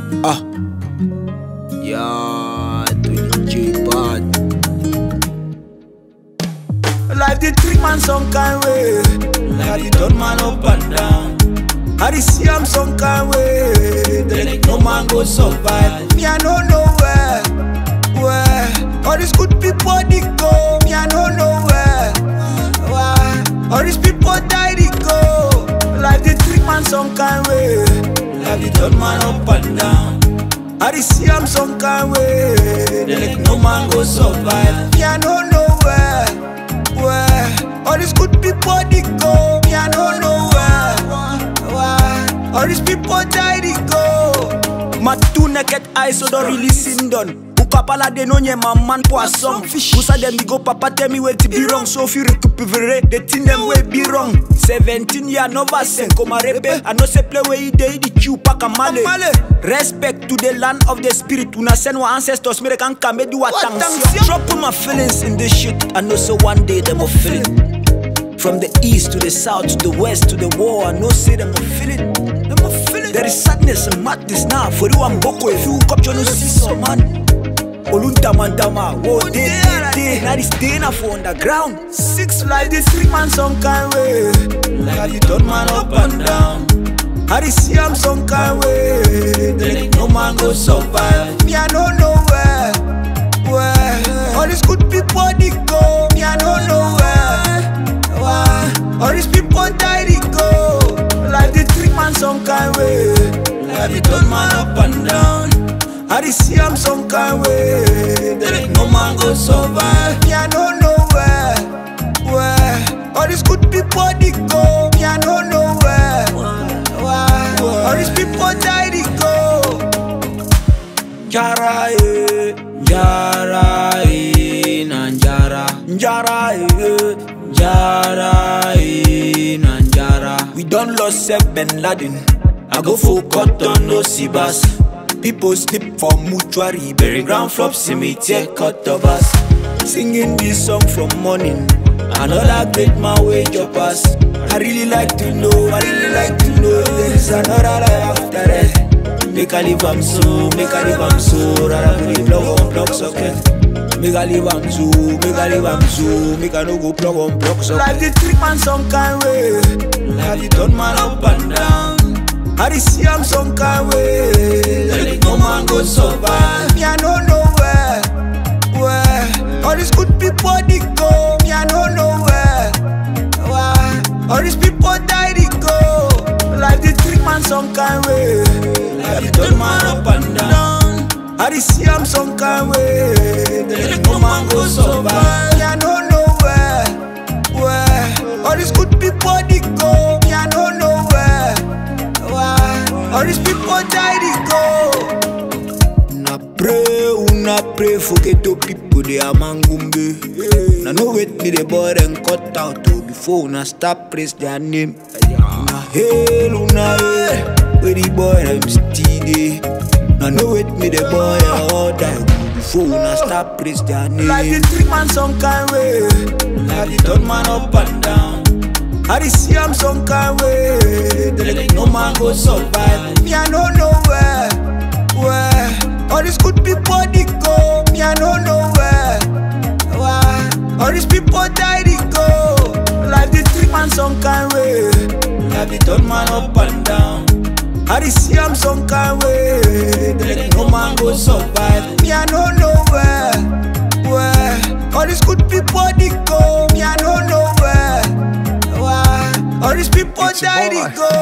Ah. Yeah, to DJ Bad. Life the trick man some kind way. Life the turn man up and down. I the see am some kind way. Then like no man go survive. Me I no know where, where all these good people they go. Me I no know where, where all these people die they go. Life the trick man some kind way. Life the turn man up and down. I the see am some kind way. Then like no man go survive. Me I no know where, where all these good people they go. Me I no know where, where all these people die they go. My two naked eyes so don't really sin done. Ukapala de no nye my man poisson fish. Musa dem me go papa tell me where to be wrong. So if you recuperate the thing them way be wrong. 17 year nova sen come rebe. I know say play where you dey the chew pack a male. Respect to the land of the spirit. Una send our ancestors me they can come do a thanks. Dropping my feelings in this shit. I know so one day them will feel it. From the east to the south to the west to the war, I know say them a feel it. Them a feel it. There is sadness and madness now. For you and Boko, if you come to no see some man. Olunta mandama, wo de de de. Now this day na for underground. Six life the three man some kind way. Life the turn man up and down. I the see am some kind way. Then like no man go survive. Me I no know where, where all these good people they go. Me I no know where, where all these people die they go. Life the three man some kind way. Life the turn man up and down. I the see am some kind way. Then like no man go survive. Me I no know where, where all these good people they go. Me I no know where, where all these people die they go. Njara eh, njara eh, na njara. Njara eh, njara eh, na njara. We done lost Sef Ben Laden. I go for cotton, no sibas. People sleep for mortuary, bury ground flop, cemetery, cut of us. Singing this song from morning. Another great man wage up us. I really like to know, I really like to know there is another life after it. Make I live am so, make I live am so, rather than plug on plug socket. Make I live am so, make I live am so, make I no go plug on plug socket. Life the trick man some kind way. Life the turn man up and down. I the see am some kind way. Then like no man go survive. Me I no know where, where all these good people they go. Me I no know where, where all these people die they go. Life the trick man some kind way. Life the turn man up and down. I the see am some kind way. Then like no man go survive. Me I no know where, where all these good people they go. Me I no know where, where all these people die they go. Una pray, una pray for ghetto people they are mangumbe. Now no wait me the boy and cut out oh, before una start praise their name. Una hail, una hail, where the boy them still dey. Now no wait me the boy and all die before una start praise their Life name. the trick man some kind way. Life the turn man up and down. I the see am some kind way. Then like no man go survive. Me I no know where, where all these good people they go. Me I no know where, where all these people die they go. Life the trick man some kind way. Life the turn man up and down. I the see am some kind way. Then like no man go survive. Me I no know where, where all these good people they go. Me I no know where, where all these people It's your die boy. they go.